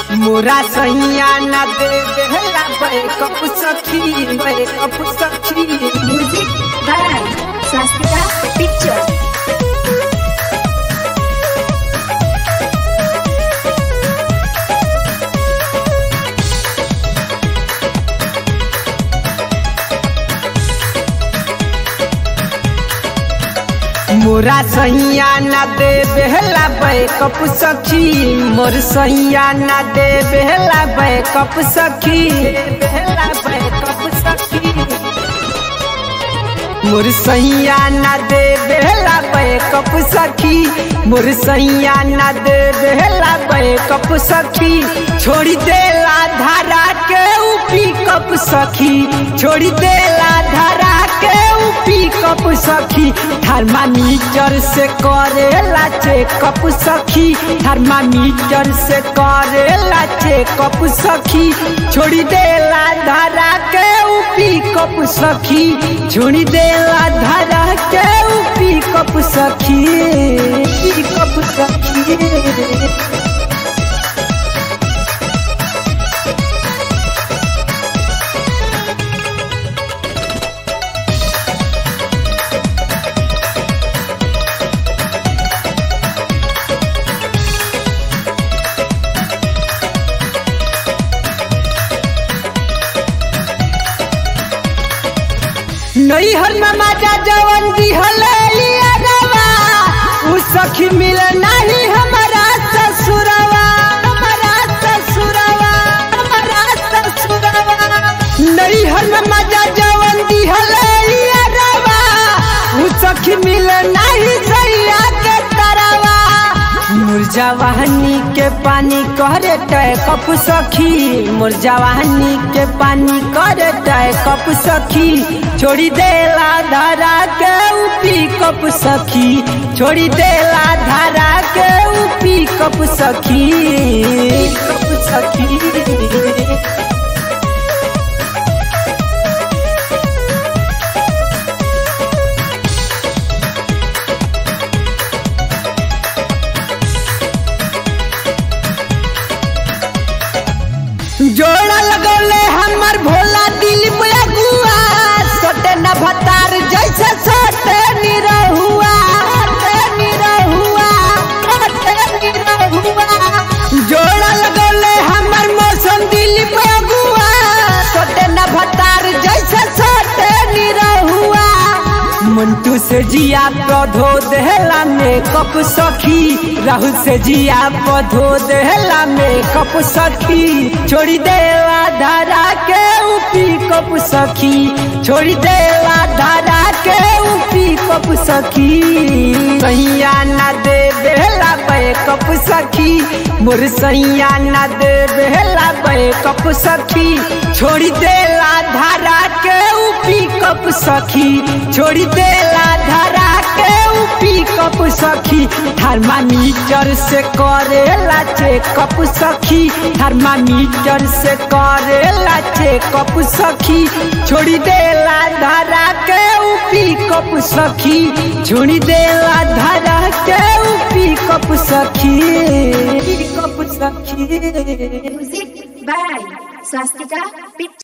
मोरा सैया न दे देहला बैकअप सखी बैकअप सखी Music by Swastika Pictures. मोरा सैया न दे बेहला बैकअप सखी मोर सैया न दे बेहला बैकअप सखी बेहला बैकअप सखी मोर सैया न दे बेहला बैकअप सखी मोर सैया न दे बेहला बैकअप सखी छोड़ी देला धारा के ऊ पिकअप सखी छोड़ी देला धारा के ऊ पिकअप सखी थर्मामीटर से करेला चेकअप सखी थर्मामीटर से करेला चेकअप सखी छोड़ी देला धारा के ऊ पिकअप सखी छोड़ी देला धारा के ऊ पिकअप सखी पिकअप सखी नैहर में माता जवन दिहले लिया उ सखी मिल नहीं हमारा ससुरवा हमारा ससुरवा हमारा ससुरवा नैहर में माता जवन दिहले लिया उ सखी मिल नहीं सैया के तरवा मुरजावाहनी के पानी करे तय कप सखी मुरजावाहनी के पानी करे तय कप सखी छोड़ी देला धारा के उपी कप सखी छोड़ी देला धारा के उपी कप सखी कप सखी जोड़ा लगौले हमर भोला दिल में गुआ सटे न भतार जैसे सटे निरहुआ सटे निरहुआ सटे निरहुआ जोड़ा लगौले हमर मौसम दिल में गुआ सटे न भतार जैसे सटे निरहुआ मंटू से जिया पौधो देहला मेकअप सखी राहुल से जिया पौधो देहला मेकअप सखी छोड़ी देवा धारा के उपी कप सखी छोड़ी देवा धारा के उपी कप सखी सैया न दे बेहला बैकअप सखी मोर सैया न दे बेहला बैकअप सखी छोड़ी देला धारा के उपी कप सखी छोड़ी देला धारा के उपी कप सखी थर्मामीटर से करेला चेकअप सखी थर्मामीटर से करेला चेकअप सखी छोड़ी देला धारा के उपी कप सखी छोड़ी देला धारा के उपी कप सखी कप सखी Music by Swastika Pictures.